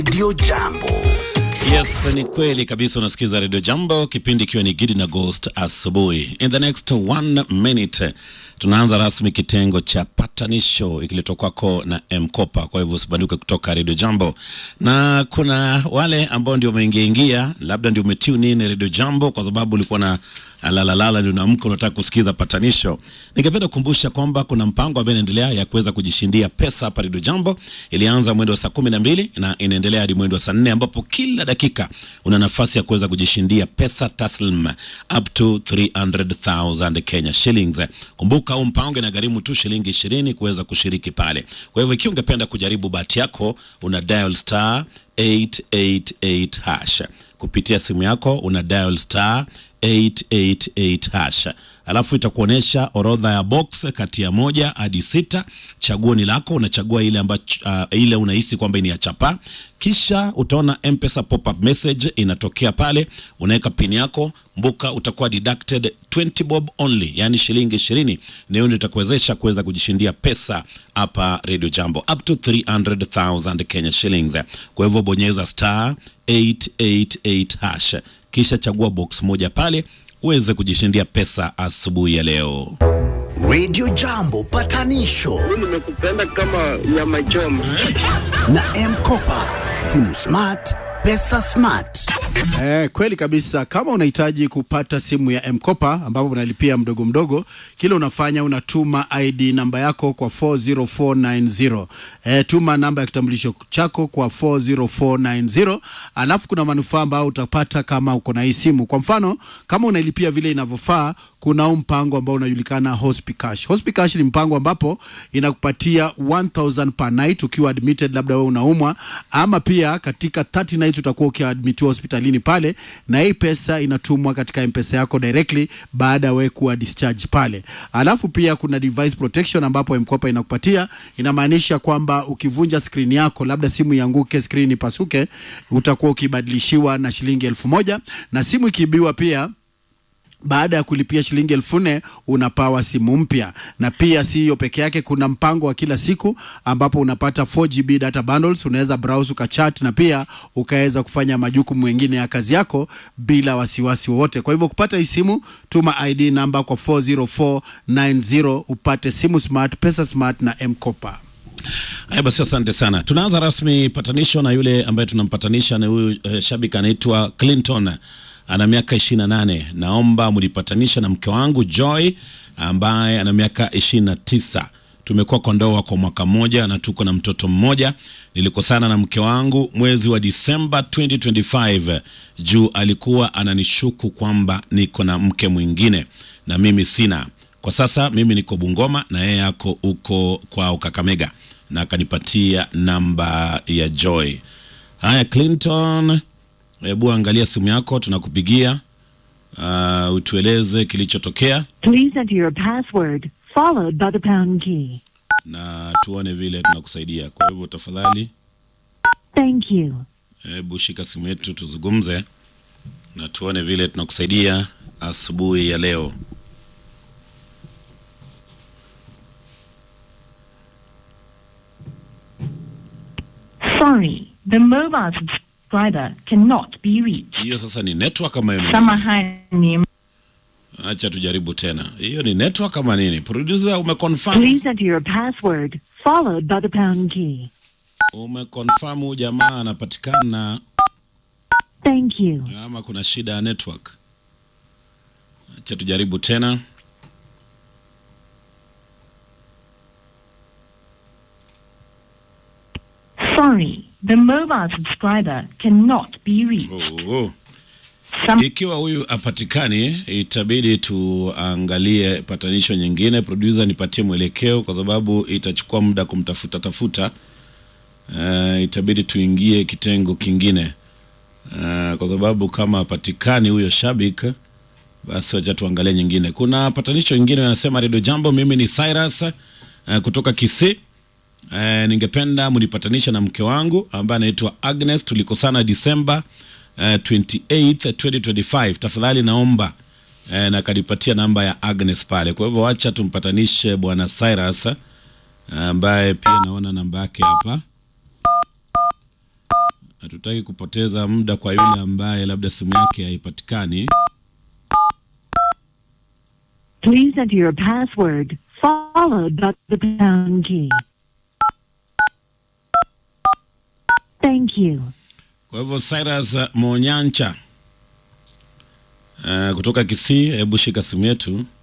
Radio Jambo. Yes, ni kweli kabisa. Unasikiza Radio Jambo, kipindi ikiwa ni Gidi na Ghost asubuhi. In the next one minute tunaanza rasmi kitengo cha patanisho ikiletwa kwako na Mkopa. Kwa hivyo usibanduke kutoka Radio Jambo, na kuna wale ambao ndio umeingia ingia, labda ndio umetune in Radio Jambo kwa sababu ulikuwa na lalalala ndio unaamka unataka kusikiza patanisho. Ningependa kukumbusha kwamba kuna mpango ambao inaendelea ya kuweza kujishindia pesa hapa Radio Jambo. Ilianza mwendo wa saa kumi na mbili na inaendelea hadi mwendo wa saa nne ambapo kila dakika una nafasi ya kuweza kujishindia pesa taslim up to 300,000 Kenya shillings. Kumbuka huu mpango inagharimu tu shilingi ishirini kuweza kushiriki pale. Kwa hivyo ikiwa ungependa kujaribu bahati yako una dial star 888 hash kupitia simu yako una dial star 888 hash alafu itakuonyesha orodha ya box kati ya moja hadi sita. Chaguo ni lako, unachagua ile ambacho uh, ile unahisi kwamba ni ya chapa, kisha utaona M-Pesa pop-up message inatokea pale, unaweka pin yako. Mbuka utakuwa deducted 20 bob only, yani shilingi 20, na hiyo ndio itakuwezesha kuweza kujishindia pesa hapa Radio Jambo up to 300,000 Kenya shillings. Kwa hivyo bonyeza star 888 hash kisha chagua box moja pale uweze kujishindia pesa asubuhi ya leo. Radio Jambo patanisho nimekupenda kama nyama choma. na Mkopa. Simu smart, pesa smart. Eh, kweli kabisa. Kama unahitaji kupata simu ya Mkopa ambapo unalipia mdogo mdogo, kile unafanya unatuma ID namba yako kwa 40490. Eh, tuma namba ya kitambulisho chako kwa 40490, alafu kuna manufaa ambayo utapata kama uko na hii simu. Kwa mfano, kama unailipia vile inavyofaa, kuna huu mpango ambao unajulikana Hospicash. Hospicash ni mpango ambapo inakupatia 1000 per night ukiwa admitted, labda wewe unaumwa, ama pia katika 30 nights utakuwa ukiadmitiwa hospitalini pale, na hii pesa inatumwa katika mpesa yako directly baada ya wewe kuwa discharge pale. Alafu pia kuna device protection ambapo mkopa inakupatia, inamaanisha kwamba ukivunja screen yako, labda simu ianguke, screen ipasuke, utakuwa ukibadilishiwa na shilingi elfu moja na simu ikiibiwa pia baada ya kulipia shilingi elfu nne unapawa simu mpya. Na pia si hiyo peke yake, kuna mpango wa kila siku ambapo unapata 4GB data bundles, unaweza browse ukachat na pia ukaweza kufanya majukumu mengine ya kazi yako bila wasiwasi wowote. Kwa hivyo kupata hii simu, tuma ID namba kwa 40490 upate simu smart, pesa smart na M-Kopa. Haya basi, asante sana. Tunaanza rasmi patanisho na yule ambaye tunampatanisha na huyu eh, shabiki anaitwa Clinton ana miaka ishirini na nane. Naomba mlipatanisha na mke wangu Joy ambaye ana miaka ishirini na tisa. Tumekuwa kwa ndoa kwa mwaka mmoja na tuko na mtoto mmoja. Nilikosana na mke wangu mwezi wa Disemba 2025 juu alikuwa ananishuku kwamba niko na mke mwingine na mimi sina. Kwa sasa mimi niko Bungoma na yeye ako huko kwao Kakamega, na akanipatia namba ya Joy. Haya, Clinton, hebu angalia simu yako, tunakupigia uh, utueleze kilichotokea Please enter your password followed by the pound key. na tuone vile tunakusaidia. Kwa hivyo tafadhali, Thank you. hebu shika simu yetu tuzungumze na tuone vile tunakusaidia asubuhi ya leo. Sorry, the mobile subscriber cannot be reached. Hiyo sasa ni network kama ime Samahani. acha tujaribu tena. Hiyo ni network kama nini? Producer, umeconfirm Please enter your password followed by the pound key. umeconfirm huyu jamaa anapatikana Thank you. ama kuna shida ya network? Acha tujaribu tena. Sorry, the mobile subscriber cannot be reached. Oh. Some Ikiwa huyu apatikani, itabidi tuangalie patanisho nyingine. Producer, nipatie mwelekeo kwa sababu itachukua muda kumtafuta tafuta. Uh, itabidi tuingie kitengo kingine uh, kwa sababu kama apatikani huyo shabik, basi wacha tuangalie nyingine. Kuna patanisho nyingine wanasema, Radio Jambo, mimi ni Cyrus uh, kutoka Kisii. Eh, ningependa mnipatanisha na mke wangu ambaye anaitwa Agnes. Tulikosana Disemba eh, 28 2025. Tafadhali naomba eh, na kanipatia namba ya Agnes pale. Kwa hivyo wacha tumpatanishe bwana Cyrus ambaye pia naona namba yake hapa. hatutaki kupoteza muda kwa yule ambaye labda simu yake haipatikani. Please enter your password followed by the pound key. Thank you. Kwa hivyo Cyrus Monyancha uh, kutoka Kisii, hebu shika simu yetu